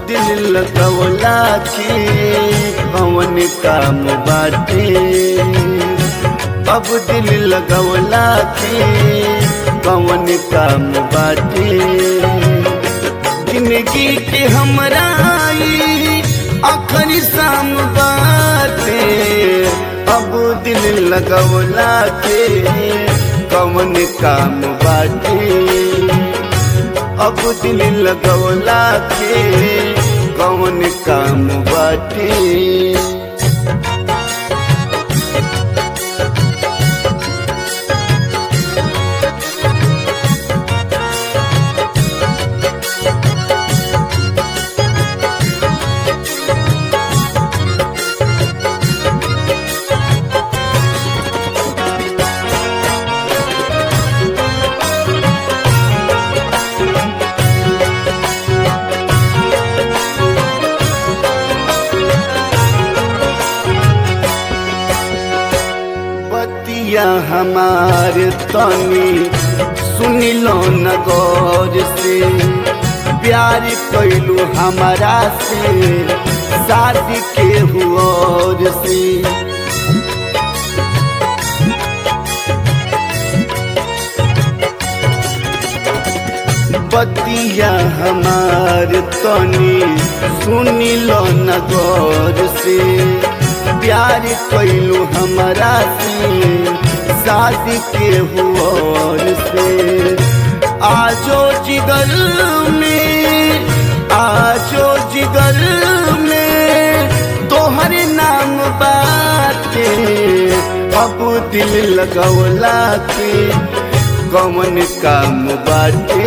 दिल लगवला के कौन काम बाटे अब दिल लगवला के कौन काम बाटे जिंदगी के हमरा ई आखिरी शाम बाटे अब दिल लगवला के कौन काम बाटे अब दिल लगवला के कौन काम बाटे बतिया हमार तनी सुनिलो न गौर से प्यार कैलू हमारा से शादी के हुआ से बतिया हमार तनी सुनिलो न गौर से प्यार कैलू हमारा से शादी के हुआ से आजो जिगर में आजो जिगर में तोहर नाम बाटे अब दिल लगवला के कौन काम बाटे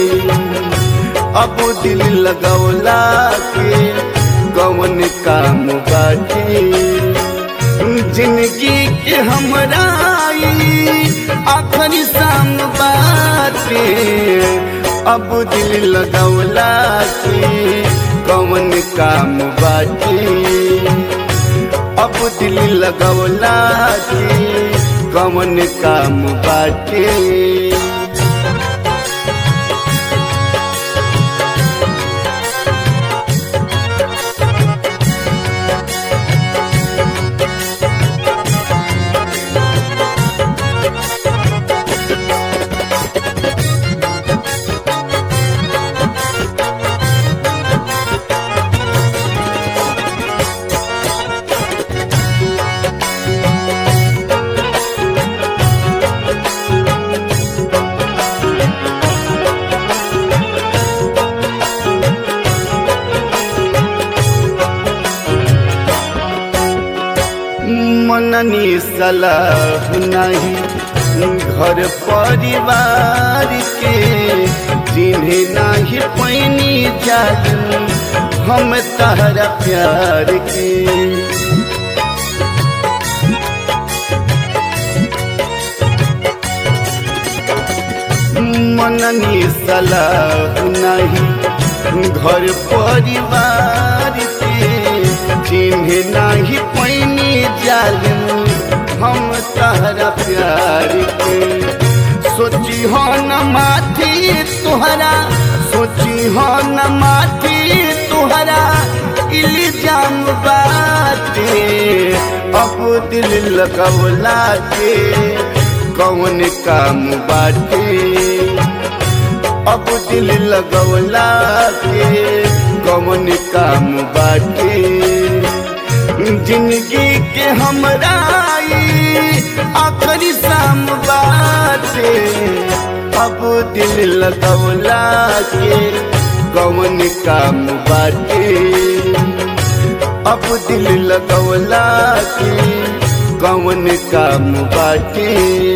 अब दिल लगवला के कौन काम बाटे जिंदगी के हमरा ई आखिरी शाम बाटे अब दिल लगवला के कौन काम बाटे अब दिल लगवला के कौन काम बाटे मननी सलाह नहीं घर परिवार के जिन्हें नहीं पैनी जान हम तहरा प्यार के मननी सलाह नहीं घर परिवार के जिन्हें नहीं पैनी जालिम हम तहरा प्यार के सोची हो न माथी तुहरा सोची हो न माथी तुहरा इल्जाम बाटे अब दिल लगवला के कौन काम बाटे अब दिल लगवला के कौन काम बाटे जिंदगी के हमरा ई आखिरी शाम बाटे अब दिल लगवला के कौन काम बाटे अब दिल लगवला के कौन काम बाटे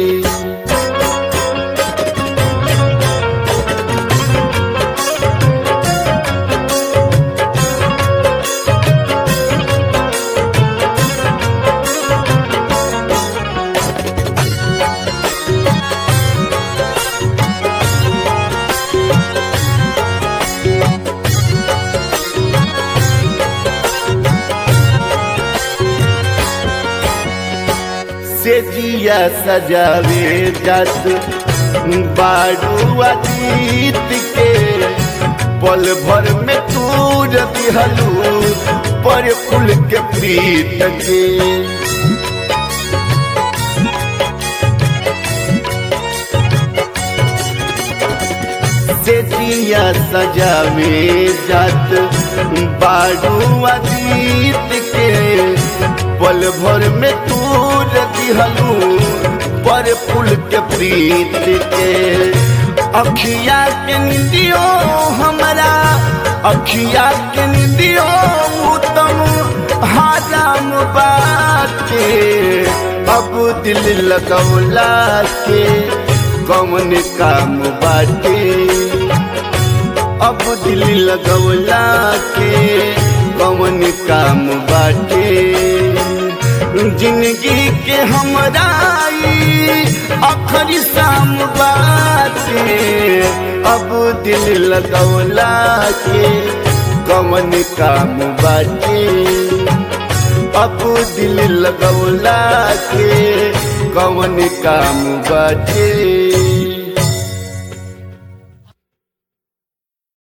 से जिया सजावे जात बाड़ू अतीत के पल भर में तूर दिहलू पर फूल के प्रीत के से दिया सजावे जात बाड़ू अतीत के पल भर में तूर दिहलू पर फूल के प्रीत के अखिया के निंदियो हमरा अखिया के निंदियो उत्तम हाराम बाटे अब दिल लगौला के कौन काम बाटे अब दिल लगौला के कौन काम बाटे जिंदगी के हमरा अखरी शाम बाटे अब दिल लगौला के कौन काम बाटे अब दिल लगौला के कौन काम बाटे